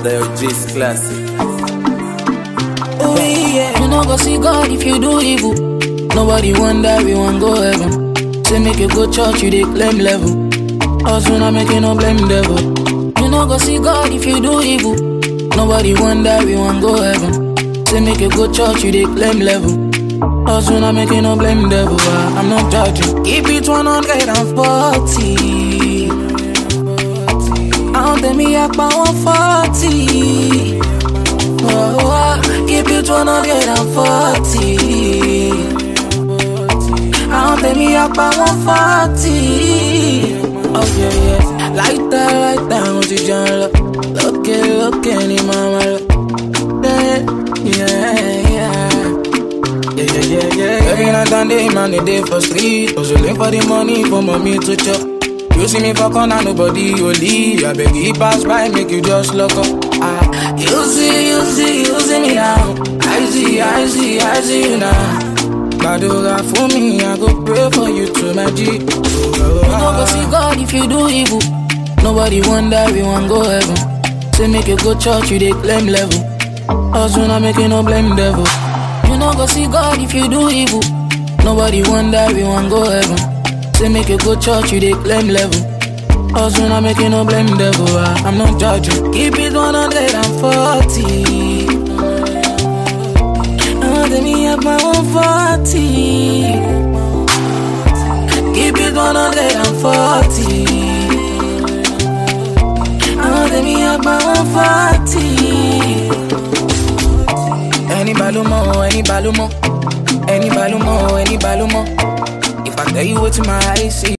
the OG's classic. Oh yeah. You no go see God if you do evil. Nobody wonder we won't go heaven. Say make you go church, you dey claim level. Us we not making no blame devil. You no go see God if you do evil. Nobody wonder we won't go heaven. Say make you go church, you dey claim level. Us we not making no blame devil. ah, I'm not judging. Keep it 140. Àwọn tèmi apá wọn fọ́ọ̀tì. Oh, oh, keep it 140. Àwọn tèmi apá wọn fọ́ọ̀tì. Oh yeah, yeah. Láìta láìta mo ti jẹun lọ. Lókè lókè ni màmá lọ. Yeah, yeah, yeah. Yeah, yeah, yeah, yeah. Every night and day, man, a day for street. Hustling for the money for mommy to chop. You see me for corner, nobody only. I beg you pass by, make you just look up. Ah, you see, you see, you see me now. I see, I see, I see you now. Badura for me, I go pray for you to my G. You no go see God if you do evil. Nobody wonder we won't go heaven. Say make you go church, you dey claim level. Us we not making no blame devil. You no go see God if you do evil. Nobody wonder we won't go heaven. Say make you go church, you dey claim level. Us we not making no blame devil. ah, I'm not judging. Keep it 140. Oh, let me have my 140. Keep it 140. Oh, let me have my 140. Any balumo, any balumo, any balumo, any balumo. If I tell you what my eyes see.